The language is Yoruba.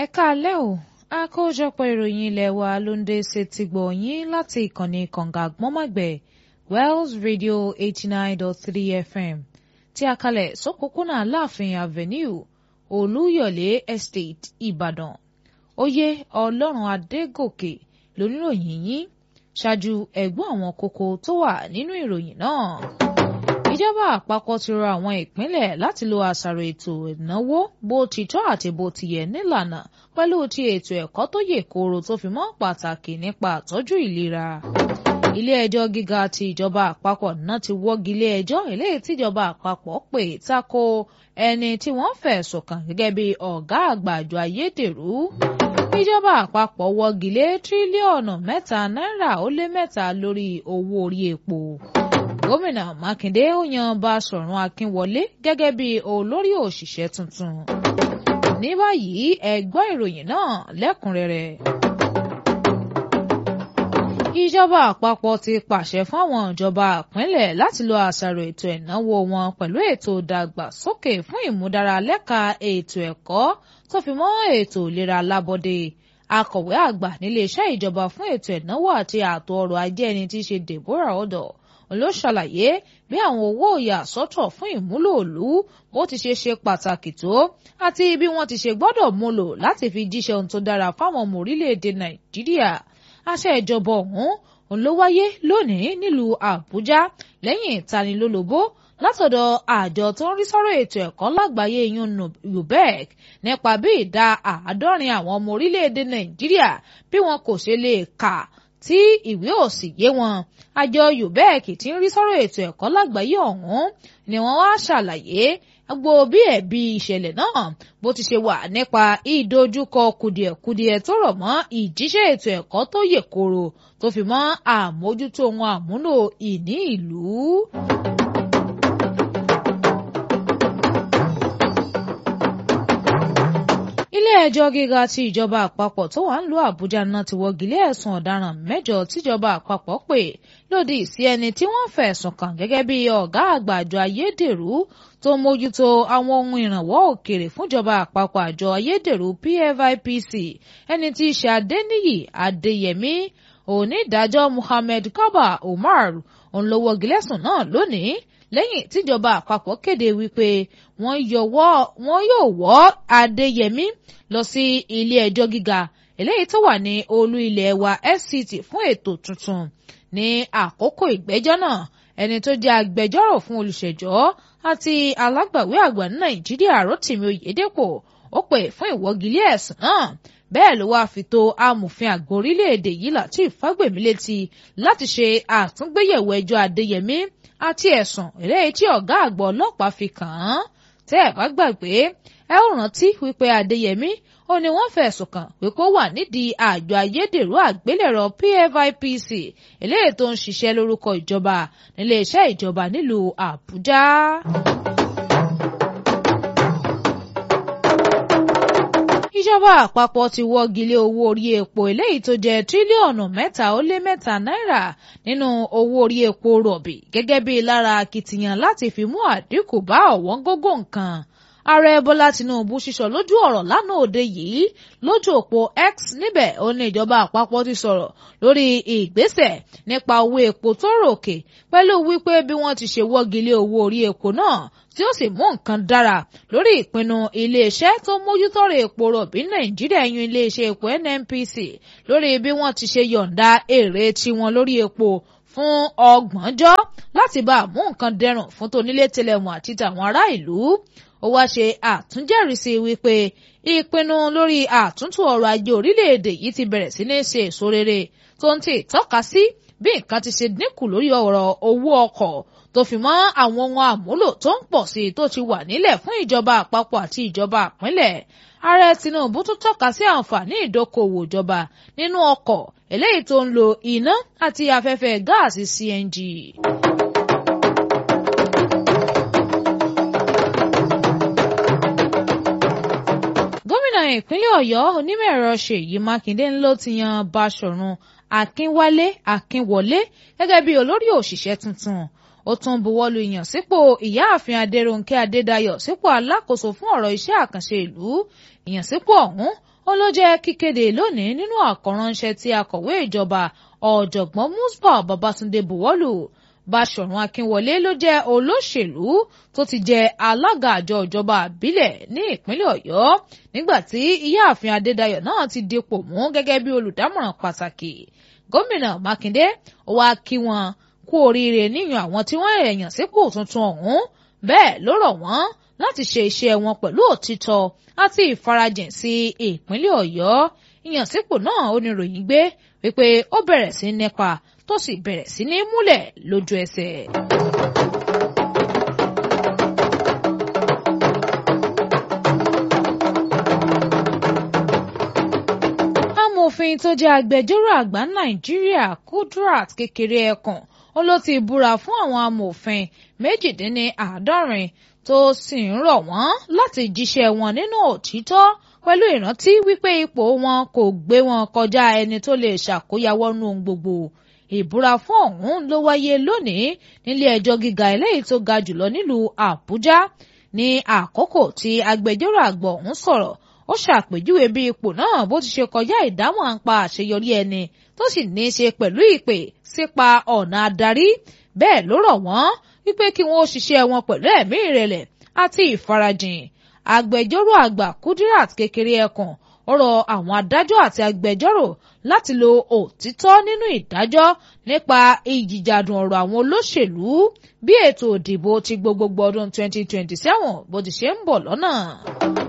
ẹ káalẹ́ o àkójọpọ̀ ìròyìn ilé wa ló ń dé sétí gbọ̀ yín láti ìkànnì kànga àgbọ́nmọ̀gbẹ̀ Wells Radio eighty nine dot three FM tí a kalẹ̀ sópópónà Aláàfin Avenue Olúyọ̀lé Estate Ìbàdàn oyè Ọlọ́run Adégòkè lóníròyìn yín ṣáájú ẹ̀gbọ́n àwọn kókó tó wà nínú ìròyìn náà ìjọba àpapọ̀ ti rọ àwọn ìpínlẹ̀ láti lo àṣàrò ètò ìnáwó bó ti tọ́ àti bó ti yẹ nílànà pẹ̀lú ti ètò ẹ̀kọ́ tó yè kooro tó fi mọ́ pàtàkì nípa àtọ́jú ìlera. ilé ẹjọ́ gíga ti ìjọba àpapọ̀ náà ti wọ́gi ilé ẹjọ́ eléyìí tíjọba àpapọ̀ pè tako ẹni tí wọ́n fẹ̀sùn kàn gẹ́gẹ́ bí ọ̀gá àgbà àjọ ayédèrú. ìjọba àpapọ̀ wọ́gi lé tírílíọ̀nù mẹ́ta náírà ó lé mẹ́ta lórí owó orí epo gómìnà mákindé ó yan báṣọ̀run akínwọlé gẹ́gẹ́ bí olórí òṣìṣẹ́ tuntun ní báyìí ẹ gbọ́ ìròyìn náà lẹ́kùnrẹ́rẹ́ ìjọba àpapọ̀ ti pàṣẹ fún àwọn ìjọba ìpínlẹ̀ láti lo àṣàrò ètò ìnáwó wọn pẹ̀lú ètò ìdàgbàsókè fún ìmúdára lẹ́ka ètò ẹ̀kọ́ tó fi mọ́ ètò ìlera lábọ́dé akọ̀wé àgbà níléeṣẹ́ ìjọba fún ètò ìnáwó àti ààtò ọrọ̀ ajé ẹni tí í ṣe Deborah Odo ló ṣàlàyé bí àwọn owó ìyàsọ́tọ̀ fún ìmúlò òlú bó ti ṣe ṣe pàtàkì tó àti bí wọ́n ti ṣe gbọ́dọ̀ múlò láti fi jíṣẹ́ ohun tó dára fáwọn ọmọ orílẹ̀-èdè Nàìjíríà àṣẹ ìjọba ọ̀hún òun ló wáyé lónìí nílùú Àbújá lẹ́yìn ìtanilólobó látọ̀dọ̀ àjọ tó ń rí sọ́rọ̀ ètò ẹ̀kọ́ lágbàáyé yun UBEC nípa bí ìdá àádọ́rin àwọn ọmọ orílẹ̀-èdè Nàìjíríà bí wọn kò ṣe lè kà tí ìwé ò sì yé wọn àjọ UBEC tí ń rí sọ́rọ̀ ètò ẹ̀kọ́ lágbàáyé ọ̀hún ni wọ́n wá ṣàlàyé gbogbo bí ẹ̀bi ìṣẹ̀lẹ̀ náà bó ti ṣe wà nípa ìdojúkọ kùdìẹ̀kudiẹ tó rọ̀ mọ́ ìjíṣẹ́ ètò ẹ̀kọ́ tó yè kooro tó fi mọ́ àmójútó wọn àmúlò ìní ìlú. ilé-ẹjọ́ gíga ti ìjọba àpapọ̀ tó wà ń lu Àbújá náà ti wọ́gilé ẹ̀sùn ọ̀daràn mẹ́jọ tíjọba àpapọ̀ pè lòdì sí ẹni tí wọ́n fẹ̀sùn kàn gẹ́gẹ́ bí ọ̀gá àgbà àjọ ayédèrú tó mójútó àwọn ohun ìrànwọ́ òkèrè fúnjọba àpapọ̀ àjọ ayédèrú PFIPC ẹni tí í ṣe Adéníyì Adéyẹmí onídàájọ́ Muhammed Kaba Umar òun ló wọ́gilé ẹ̀sùn náà lónìí lẹ́yìn tíjọba àpapọ̀ kéde wípé wọ́n yóò wọ́ Adéyẹmí lọ sí ilé ẹjọ́ gíga eléyìí tó wà ní olú ilé wa FCT fún ètò tuntun ní àkókò ìgbẹ́jọ́ náà ẹni tó jẹ́ agbẹjọ́rò fún olùṣẹ̀jọ́ àti alágbàwí àgbà ní Nàìjíríà Rotimi Oyedepo ó pè fún ìwọ́gilé ẹ̀sùn náà bẹ́ẹ̀ ló wáá fi tó amòfin àgbà orílẹ̀-èdè yìí Lateef Fagbemi létí láti ṣe àtúngbéyẹ̀wò ẹjọ́ Adéyẹmí àti ẹ̀sùn eléyìí tí ọ̀gá àgbà ọlọ́pàá fi kàn án tẹ́ ẹ̀ bá gbàgbé ẹ ó rántí wípé Adéyẹmí ó ní wọ́n fẹ̀sùn kàn pé kó wà nídìí àjọ ayédèrú àgbélẹ̀rọ PFIPC eléyìí tó ń ṣiṣẹ́ lórúkọ ìjọba níléeṣẹ́ ìjọba nílùú Àbújá. ìjọba àpapọ̀ ti wọ́gi lé owó orí epo eléyìí tó jẹ́ tírílíọ̀nù mẹ́ta ó lé mẹ́ta náírà nínú owó orí epo rọ̀bì gẹ́gẹ́ bí lára akitiyan láti fi mú àdínkù bá ọ̀wọ́n gógó nǹkan ààrẹ bọ́lá tinubu sísọ lójú ọ̀rọ̀ lánàá òde yìí lójú òpó x níbẹ̀ ó ní ìjọba àpapọ̀ ti sọ̀rọ̀ lórí ìgbésẹ̀ nípa owó epo tó ròkè pẹ̀lú wípé bí wọ́n ti ṣe wọ́gi lé owó orí epo náà tí ó sì mú nǹkan dára lórí ìpinnu iléeṣẹ́ tó mójútọ́rọ̀ epo rọ̀bì nàìjíríà yún iléeṣẹ́ epo nnpc lórí bí wọ́n ti ṣe yọ̀ǹda èrè tiwọn lórí epo fún ọgbọ̀njọ́ láti bá a mú nǹkan dẹrùn fún tonílé tẹlẹmù àti tàwọn ará ìlú ó wá ṣe àtúnjẹ́rìísí wípé ìpinnu lórí àtúntò ọrọ̀ ajé orílẹ̀-èdè yìí ti bẹ̀rẹ̀ sí ní ṣe èso rere tó ń tì tọ́ka sí bí nǹkan ti ṣe dínkù lórí ọ̀rọ̀ owó ọkọ̀ tó fi mọ́ àwọn ohun àmúlò tó ń pọ̀ sí i tó ti wà nílẹ̀ fún ìjọba àpapọ̀ àti ìjọba ìpínlẹ̀ ààrẹ Tinubu tún tọ́ka sí àǹfààní ìdókòwò ìjọba nínú ọkọ̀ eléyìí tó ń lo iná àti afẹ́fẹ́ gáàsì CNG. gómìnà ìpínlẹ̀ ọ̀yọ́ onímọ̀-ẹ̀rọ ṣèyí mákindé ló ti yan báṣọ̀run akínwálé akínwọlé gẹ́gẹ́ bí olórí òṣìṣẹ́ tuntun ó tún buwọ́lu ìyànsípò ìyáàfin adérónkẹ́ adédayọ̀ sípò alákòóso fún ọ̀rọ̀ iṣẹ́ àkànṣe ìlú ìyànsípò ọ̀hún ó ló jẹ́ kíkéde lónìí nínú àkọ́ránṣẹ́ tí akọ̀wé ìjọba ọ̀jọ̀gbọ́n Musbah Babátúndé buwọ́lù Báṣọ̀run Akínwọlé ló jẹ́ olóṣèlú tó ti jẹ alága àjọ ìjọba àbílẹ̀ ní ìpínlẹ̀ Ọ̀yọ́ nígbà tí ìyáàfin Adédayọ̀ náà ti dipò mú gẹ́gẹ́ bí olùdámọ̀ràn pàtàkì gómìnà Mákindé ó wá kí wọn kú oríire níyàn àwọn tí wọ́n èèyàn sípò tuntun ọ̀hún bẹ́ẹ̀ ló rọ̀ wọ́n láti ṣe iṣẹ́ wọn pẹ̀lú òtítọ́ àti ìfarajìn sí ìpínlẹ̀ Ọ̀yọ́ ìyànsípò náà ó ní ròyìn gbé wípé ó bẹ̀rẹ̀ sí nípa tó sì bẹ̀rẹ̀ sí ní múlẹ̀ lójú ẹsẹ̀. amòfin tó jẹ́ agbẹjọ́rò àgbà Nàìjíríà Kudrat Kékeré Ẹkùn ó ló ti búra fún àwọn amòfin méjìdínláàádọ́rin tó sì ń rọ̀ wọ́n láti jíṣẹ́ wọn nínú òtítọ́ pẹ̀lú ìrántí wípé ipò wọn kò gbé wọn kọjá ẹni tó lè ṣàkóyawọ́ nù gbogbo ìbúra fún ọ̀hún ló wáyé lónìí nílé ẹjọ́ gíga eléyìí tó ga jùlọ nílùú Àbújá ní àkókò tí agbẹjọ́rò àgbà ọ̀hún sọ̀rọ̀ ó ṣàpèjúwe bí ipò náà bó ti ṣe kọjá ìdámọ̀ àǹpa àṣeyọrí ẹni tó sì ní í ṣe pẹ̀lú ìpè sípa ọ̀nà adarí bẹ́ẹ̀ ló rọ̀ wọ́n wípé kí wọ́n ó ṣiṣẹ́ wọn pẹ̀lú ẹ̀mí ìrẹ̀lẹ̀ àti ìfarajìn agbẹjọ́rò àgbà Kudirat Kékeré Ẹkùn ọ̀rọ̀ àwọn adájọ́ àti agbẹjọ́rò láti lo òtítọ́ nínú ìdájọ́ nípa ìjìjàdùn ọ̀rọ̀ àwọn olóṣèlú bí ètò òdìbò ti gbogbogbò ọdún 2027 bó ti ṣe ń bọ̀ lọ́nà.